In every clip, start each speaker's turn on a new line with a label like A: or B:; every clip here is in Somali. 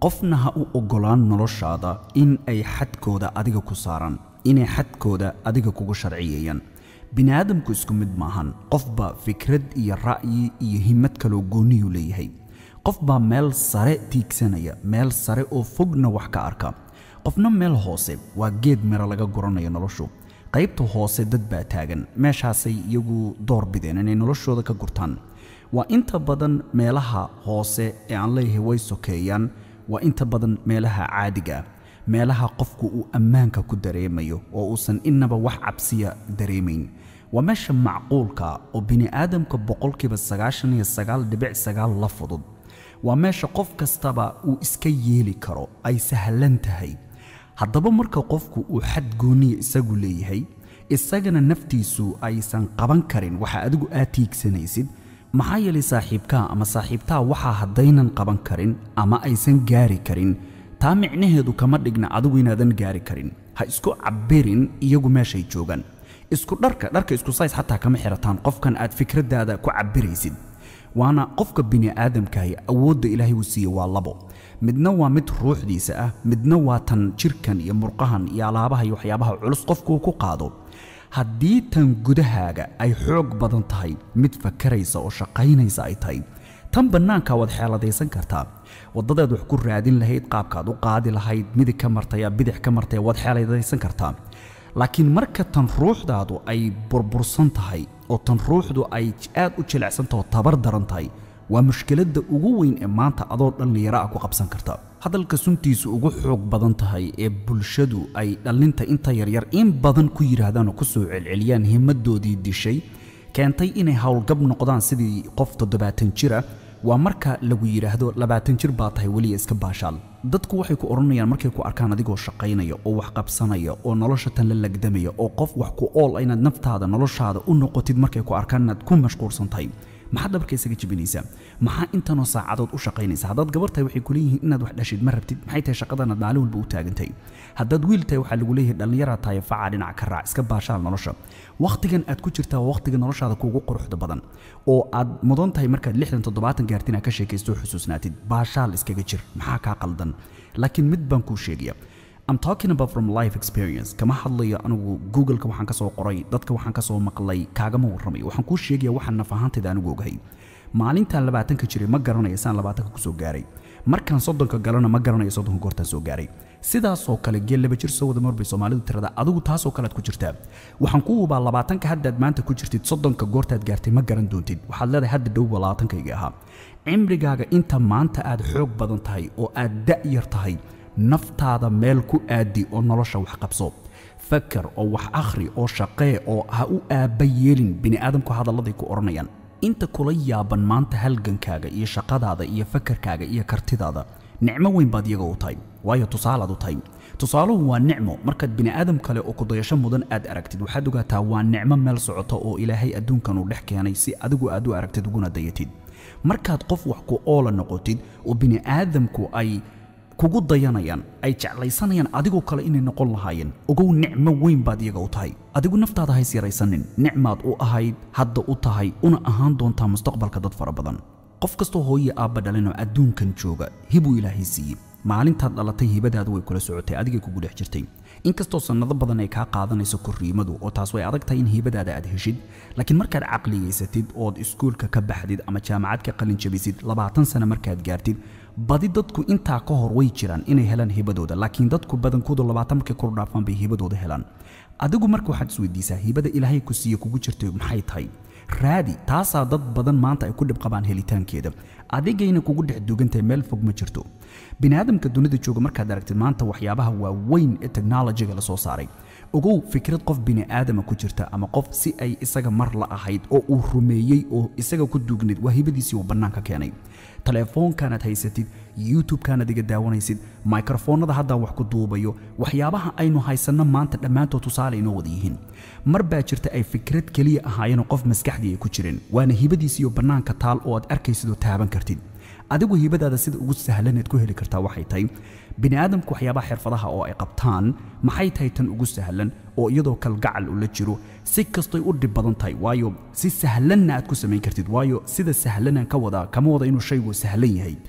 A: qofna ha u oggolaan noloshaada in ay xadkooda adiga ku saaraan inay xadkooda adiga kugu sharciyeeyaan bini aadamku isku mid maahan qofba fikrad iyo ra'yi iyo himad kaloo goonniyuu leeyahay qof baa meel sare tiigsanaya meel sare oo fogna wax ka arka qofna meel hoose waa geed miro laga guranayo noloshu qaybta hoose dad baa taagan meeshaasay iyagu door bideen inay noloshooda ka gurtaan waa inta badan meelaha hoose ee aan leeyahay way sokeeyaan waa inta badan meelaha caadiga ah meelaha qofku uu ammaanka ku dareemayo oo uusan innaba wax cabsiya dareemayn waa meesha macquulka oo bini aadamka boqolkiiba sagaashan iyo sagaal dhibic sagaal la fudud waa meesha qof kastaba uu iska yeeli karo ay sahlan tahay haddaba marka qofku uu xad gooniya isagu leeyahay isagana naftiisu aysan qaban karin waxa adigu aad tiigsanaysid maxaa yeelay saaxiibkaa ama saaxiibtaa waxaa haddaynan qaban karin ama aysan gaari karin taa micnaheedu kama dhigna adigu inaadan gaari karin ha isku cabbirin iyagu meeshay joogaan isku dharka dharka isku says xataa kama xirataan qofkan aad fikraddaada ku cabbiraysid waana qofka bini aadamkahi awoodda ilaahay uu siiye waa labo midna waa mid ruuxdiisa ah midna waa tan jirkan iyo murqahan iyo alaabaha iyo waxyaabaha culus qofkuu ku qaado haddii tan gudahaaga ay xoog badan tahay mid fakaraysa oo shaqaynaysa ay tahay tan bannaanka waad xeeladaysan kartaa waddadaad wax ku raadin lahayd qaabkaad u qaadi lahayd midig ka martaya bidix ka martaya waad xeeladaysan kartaa laakiin marka tan ruuxdaadu ay burbursan tahay oo tan ruuxdu ay aad u jilicsantaho tabar daran tahay waa mushkiladda ugu weyn ee maanta adoo dhallinyaro ah ku qabsan karta hadalka suntiisu ugu xoog badan tahay ee bulshadu ay dhallinta inta yaryar in badan ku yidhaahdaan oo ku soo celceliyaan himaddoodii dishay keentay inay howlgab noqdaan sidii qof toddobaatan jira waa marka lagu yidhaahdo labaatan jir baa tahay weliya iska baashaal dadku waxay ku odhanayaan markay ku arkaan adigoo shaqaynaya oo wax qabsanaya oo nolosha tan la lagdamaya oo qof wax ku ool inaad naftaada noloshaada u noqotid markay ku arkaan inaad ku mashquulsan tahay maxaad dhabarka isaga jebinaysaa maxaa intanoo saacadood u shaqaynaysa haddaad gabar tahay waxay ku leeyihiin inaad wax dhashid ma rabtid maxay tahay shaqadanaad maalin walba u taagantahay haddaad wiil tahay waxaa lagu leeyahay dhallinyaraad tahay facaa dhinac ka raac iska baashaal nolosha wakhtigan aad ku jirtaa waa wakhtiga noloshaada kuugu quruxda badan oo aad mudan tahay markaad lixdan toddobaatan gaartin aad ka sheekaysto oo xusuusnaatid baashaal iskaga jir maxaa kaa qaldan laakiin mid baan kuu sheegaya I'm talking about from life experience kama hadlayo anigu googleka waxaan ka soo qoray dadka waxaan ka soo maqlay kaagama warramayo waxaan kuu sheegaya waxaan naf ahaantayda anigu ogahay maalintaan labaatanka jiray ma garanayo saan labaatanka kusoo gaaray markaan soddonka galana ma garanayo soddonka goortaan soo gaaray sidaasoo kale geel laba jir soo wada marbay soomaalidu tirada adigu taasoo kale aad ku jirtaa waxaan ku hubaa labaatanka haddaad maanta ku jirtid soddonka goortaad gaartay ma garan doontid waxaad leedahay hadda dhowba labaatankayga ahaa cimrigaaga inta maanta aad xoog badan tahay oo aad da'yar tahay naftaada meel ku aadi oo nolosha wax qabso fakar oo wax akhri oo shaqee oo ha u aabba yeelin bini aadamku hadalladay ku odhanayaan inta kula yaaban maanta halgankaaga iyo shaqadaada iyo fakarkaaga iyo kartidaada nicmo weyn baad iyaga u tahay waayo tusaalaad u tahay tusaaluhu waa nicmo markaad bini aadam kale oo kudayasho mudan aad aragtid waxaad ogaataa waa nicmo meel socota oo ilaahay adduunkan uu dhex keenay si adigu aad u aragtid uguna dayatid markaad qof wax ku oola noqotid oo bini aadamku ay kugu dayanayaan ay jeclaysanayaan adigoo kale inay noqon lahaayeen ogow nicmo weyn baad iyaga u tahay adigu naftaada hays yaraysanin nicmaad u ahayd hadda u tahay una ahaan doontaa mustaqbalka dad fara badan qof kastoo hooye aabba dhalinoo adduunkan jooga hibuu ilaahay siiyey maalintaad dhalatay hibadaadu way kula socotay adigay kugu dhex jirtay inkastoo sannado badan ay kaa qaadanayso korriimadu oo taas way adag tahay in hibadaada aad heshid laakiin markaad caqliyaysatid ood iskuulka ka baxdid ama jaamacad ka qalin jabisid labaatan sano markaad gaartid badi dadku intaa ka hor way jiraan inay helaan hibadooda laakiin dadku badankoodu labaatan markay kor dhaafaan bay hibadooda helaan adigu marka waxaad isweydiisaa hibada ilaahay ku siiye kugu jirtay maxay tahay raadi taasaa dad badan maanta ay ku dhib qabaan helitaankeeda adigayna kugu dhex dugantahay meel fog ma jirto bini aadamka dunida jooga markaad aragtid maanta waxyaabaha waaweyn ee technologiga la soo saaray ogow fikrad qof bini aadama ku jirta ama qof si ay isaga mar la ahayd oo uu rumeeyey oo isaga ku duugnayd waa hibadiisii uu bannaanka keenay telefoonkaanaad haysatid youtube-kaanaad iga daawanaysid microfoonada haddaan wax ku duubayo waxyaabaha aynu haysanno maanta dhammaantood tusaale inoo wada yihiin mar baa jirta ay fikrad keliya ahaayeenoo qof maskaxdii ay ku jireen waana hibadiisiiyo bannaanka taal oo aad arkaysid oo taaban kartid adigu hibadaada sida ugu sahlanaad ku heli kartaa waxay tahay bini aadamku waxyaabaha xirfadaha oo ay qabtaan maxay tahay tan ugu sahlan oo iyadoo kalgacal ula jiro si kastoy u dhib badan tahay waayo si sahlanna aad ku samayn kartid waayo sida sahlanaan ka wadaa kama wada inuu shaygu sahlan yahay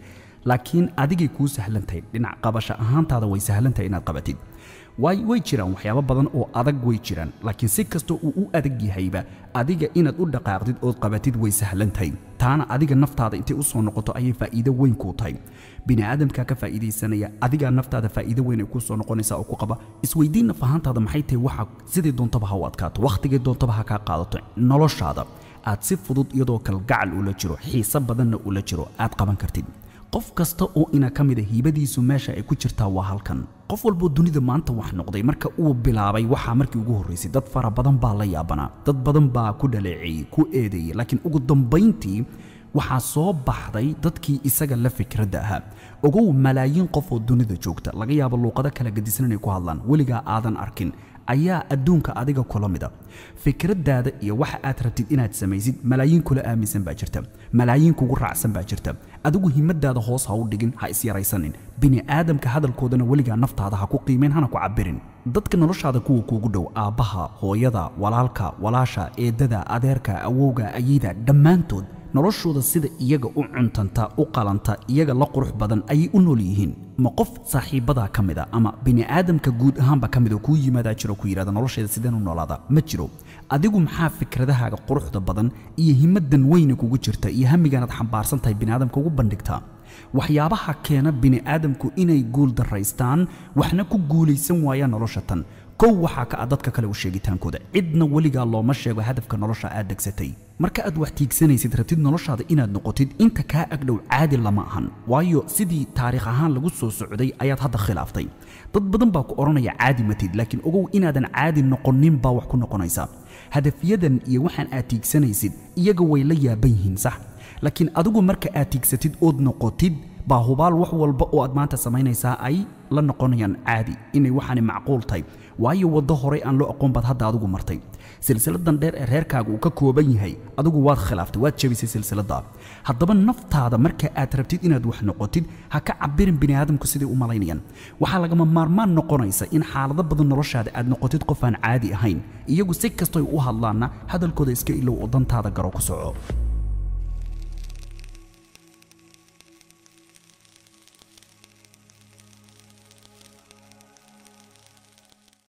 A: laakiin adigay kuu sahlan tahay dhinac qabasho ahaantaada way sahlan tahay inaad qabatid way way jiraan waxyaabo badan oo adag way jiraan laakiin si kastoo uu u adag yahayba adiga inaad u dhaqaaqdid ood qabatid way sahlan tahay taana adiga naftaada intay u soo noqoto ayay faa'iido weyn kuu tahay bini aadamkaa ka faa'iidaysanaya adigaa naftaada faa'iido weyn ay kuu soo noqonaysaa oo ku qaba isweydiin naf ahaantaada maxay tahay waxa sidii doontaba ha u adkaato wakhtigay doontaba ha kaa qaadato noloshaada aad si fudud iyadoo kalgacal ula jiro xiise badanna ula jiro aad qaban kartid qof kasta oo ina ka mid a hiibadiisu meesha ay ku jirtaa waa halkan qof walboo dunida maanta wax noqday marka uu bilaabay waxaa markii ugu horraysay dad fara badan baa la yaabanaa dad badan baa ku dhaleeceeyey ku eedeeyey laakiin ugu dambayntii waxaa soo baxday dadkii isaga la fikradda ahaa ogow malaayiin qof oo dunida joogta laga yaabo luuqado kala gadisan inay ku hadlaan weligaa aadan arkin ayaa adduunka adiga kula mida fikraddaada iyo waxa aad rabtid inaad samaysid malaayiin kula aaminsan baa jirta malaayiin kugu raacsan baa jirta adigu himadaada hoos ha u dhigin ha isyaraysanin bini aadamka hadalkoodana weligaa naftaada ha ku qiimayn hana ku cabirin dadka noloshaada kuwa kuugu dhow aabbaha hooyada walaalka walaasha eedada adeerka awowga ayida dhammaantood noloshooda sida iyaga u cuntanta u qalanta iyaga la qurux badan ayay u nool yihiin ma qof saaxiibadaa ka mid a ama bini aadamka guud ahaanba ka mid oo kuu yimaadaa jiro ku yidhahda nolosheeda sideen u noolaada ma jiro adigu maxaa fikradahaaga quruxda badan iyo himadan weyna kugu jirta iyo hamigaanaad xambaarsan tahay bini aadamka ugu bandhigtaa waxyaabaha keena bini aadamku inay guul daraystaan waxna ku guulaysan waayaan nolosha tan kow waxaa ka ah dadka kale u sheegitaankooda cidna weligaa looma sheego hadafka nolosha aad degsatay marka aad wax tiigsanaysid rabtid noloshaada inaad noqotid inta kaa agdhow caadi lama ahan waayo sidii taariikh ahaan lagu soo socday ayaad hadda khilaaftay dad badan baa ku odhanaya caadi matid laakiin ogow inaadan caadi noqonin baa wax ku noqonaysa hadafyadan iyo waxaan aad tiigsanaysid iyaga way la yaaban yihiin sax laakiin adigu marka aad tiigsatid ood noqotid baa hubaal wax walba oo aad maanta samaynaysaa ay la noqonayaan caadi inay waxaani macquul tahay waayo waddo horey aan loo aqoon baad hadda adigu martay silsiladan dheer ee reerkaaga uu ka kooban yahay adigu waad khilaaftay waad jebisay silsiladda haddaba naftaada marka aad rabtid inaad wax noqotid ha ka cabirin bini aadamku siday u malaynayaan waxaa lagama maarmaan noqonaysa in xaalado badan noloshaada aad noqotid qof aan caadi ahayn iyagu si kastoy u hadlaanna hadalkooda iska ilow oo dantaada garo ku soco